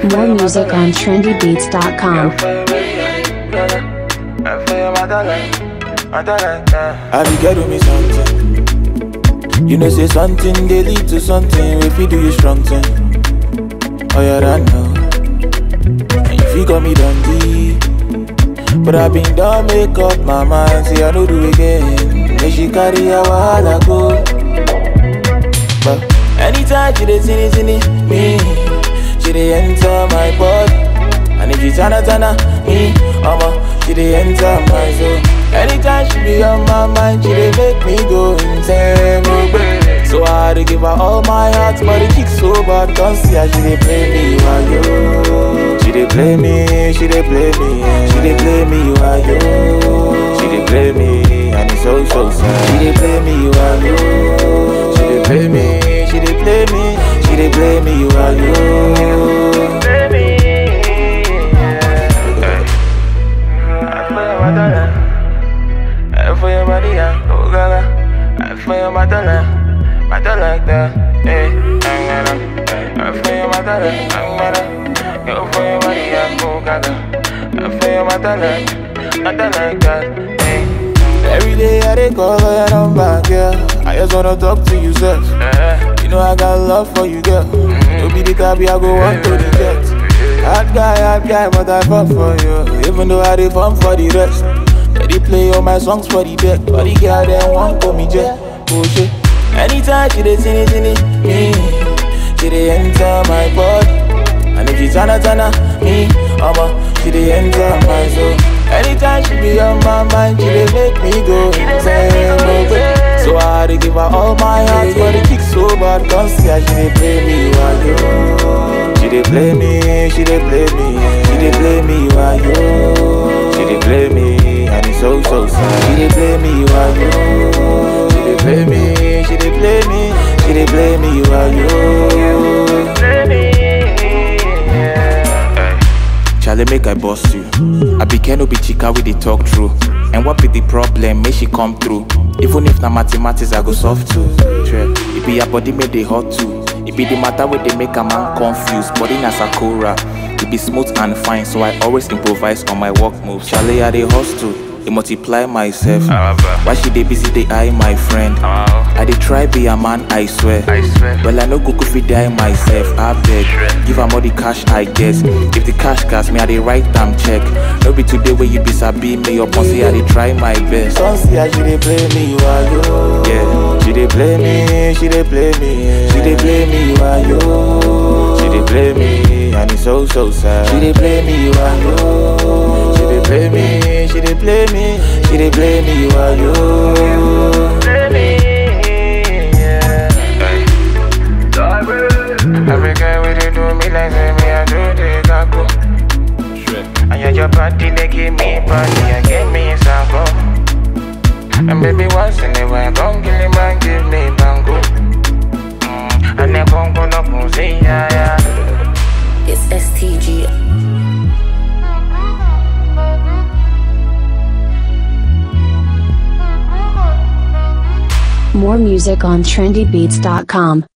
More music on trendybeats.com. I be get me something. You know, say something they lead to something. If you do you strong thing, oh yeah, I know. And if you got me dundee, but I been done make up my mind. See I know do again. Make she carry a while go. But anytime she dey see it, see it, me, she dey enter my body. And if she tana tana me, I'ma she dey enter my soul. Anytime she be on my mind, she dey make me go insane. oh, baby. So I had to give her all my heart, but the kick so bad, can't see how she dey play me, why yo? She dey play me, she dey play me, she dey play me, why yo? She dey play me, and it's so so sad. She dey play me, why yo? She dey play me, she dey play me, she dey play me, why yo? Play me, I for your body, yeah, oh gaga. I for your mother, mother like that, hey, I'm gonna. I for your mother, I'm gonna. Go for your body, yeah, oh gaga. I for your mother, mother like that, hey. Every day I dey call for your number, girl. I just wanna talk to you, sir. You know I got love for you, girl. You be the type I go want to the jet. Hard guy, hard guy, but I fall for you. Even though I dey fun for the rest. They play all my songs for the deck. But the girl them want call me jet. Oh shit. Anytime she dey sing it, sing it, me, she dey enter my body. And if she tana tana me, I'ma she dey enter my soul. Anytime she be on my mind, she dey make me go insane. oh, babe. So I had to give her all my heart, but the kick so bad, can't see how she dey play me, why yo? She dey play me, she dey play me, she dey play me, why yo? She dey play me, and it's so so sad. She dey play me, why yo? She dey play me, she dey play me, she dey play me, why yo? Play me, Charlie, make I bust you. I be Keno be chica with the talk true. And what be the problem? Make she come through. Even if na mathematics, I go solve too. Sure. It be your body make they hot too. It be the matter where they make a man confused. Body na sakura. It be smooth and fine, so I always improvise on my work moves. Charlie, I dey hustle. It multiply myself. Why she dey busy, they eye my friend. I dey try be a man, I swear. I swear. Well, I no go fit die myself. I beg, give am all the cash I get. If the cash gas me, I dey write am check. No be today where you be sabi me up on say I dey try my best. Don't see how she dey play me, why yo? Yeah, she dey play me, she dey play me, she dey play me, why yo? She dey play me, and it's so so sad. She dey play me, why yo? She dey play me, she dey play me, she dey play me, why yo? Play me, yeah. Every girl with it do me like say me I do the gago. And yeah, your body they give me body, and give me sango. And baby once in a while, come kill him and give me bango. Mm, and then come go no pussy, yeah yeah. It's STG. More music on trendybeats.com.